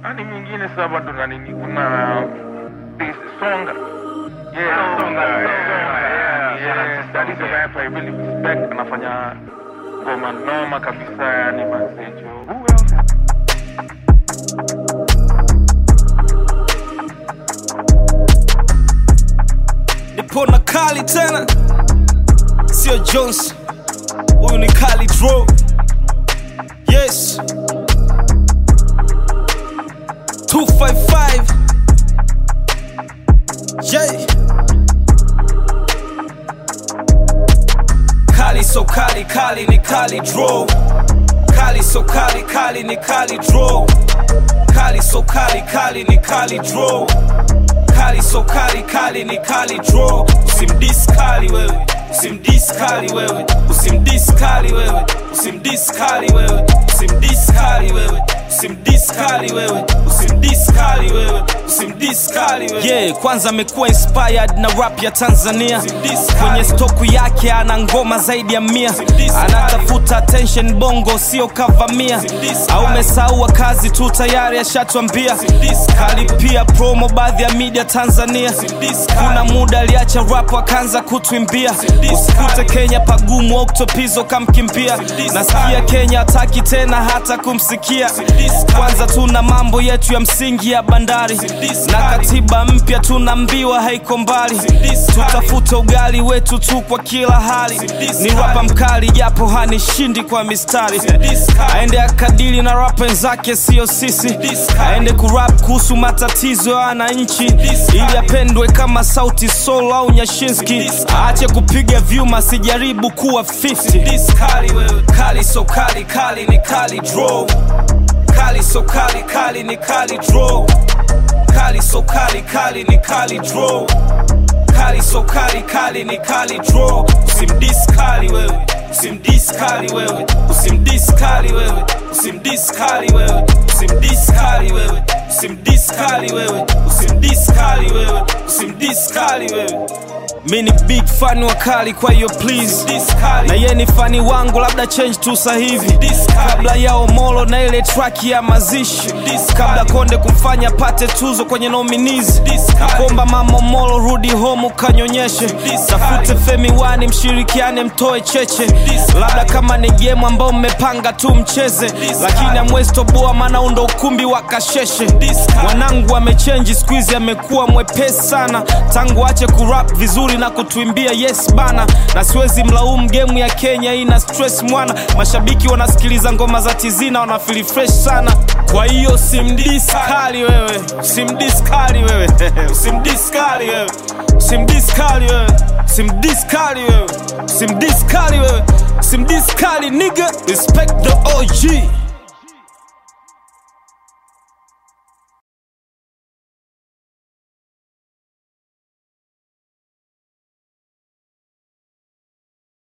ani mwingine sasa bado na nini kuna this songa yeah songa yeah yeah that is a rapper I really respect anafanya ngoma noma kabisa yani mazejo who else nipo na kali tena sio jones huyu ni kali dro yes 255 J kali so kali kali ni kali dro kali so kali kali ni kali dro kali so kali kali ni kali dro kali so kali kali ni kali draw usimdis kali wewe usimdis kali wewe usimdis kali wewe usimdis kali wewe usimdis kali wewe usimdis kali wewe usimdis kali wewe usimdis kali wewe yeah kwanza amekuwa inspired na rap ya Tanzania kwenye stoku yake ana ngoma zaidi ya mia anatafuta attention bongo sio kavamia au umesahau kazi tu tayari ashatwambia kalipia promo baadhi ya media Tanzania kuna muda aliacha rap akaanza kutwimbia usikute Kenya pagumu oktopizo kamkimbia nasikia Kenya hataki tena hata kumsikia kwanza tuna mambo yetu ya msingi ya bandari na katiba mpya tunaambiwa haiko mbali tutafuta ugali wetu tu kwa kila hali ni rapa mkali japo hanishindi kwa mistari aende akadili na rap wenzake sio sisi aende kurap kuhusu matatizo ya wananchi ili apendwe kama sauti sol au nyashinski aache kupiga vyuma sijaribu kuwa 50 kali wewe kali so kali kali ni kali draw kali so kali kali ni kali draw kali so kali kali ni kali draw kali so kali kali ni kali draw usimdis kali wewe usimdis kali wewe usimdis kali wewe usimdis kali wewe usimdis kali wewe usimdis kali wewe usimdis kali wewe usimdis kali wewe mi ni big fan wa kali kwa hiyo please na ye ni fani wangu labda change tu sahivi kabla ya omolo na ile track ya mazishi kabla konde kumfanya pate tuzo kwenye nominees nakomba mama omolo rudi home ukanyonyeshe tafute femi wani mshirikiane mtoe cheche labda kama ni game ambao mmepanga tu mcheze lakini amwezi toboa maana undo ukumbi wa kasheshe mwanangu amechenji skuizi amekuwa mwepesi sana tangu ache kurap vizuri na kutuimbia yes bana na siwezi mlaumu gemu ya kenya ina stress mwana mashabiki wanasikiliza ngoma za tizina wanafili fresh sana kwa hiyo simdis kali wewe simdis kali wewe simdis kali wewe simdis kali wewe simdis kali wewe simdis kali wewe simdis kali nigga respect the OG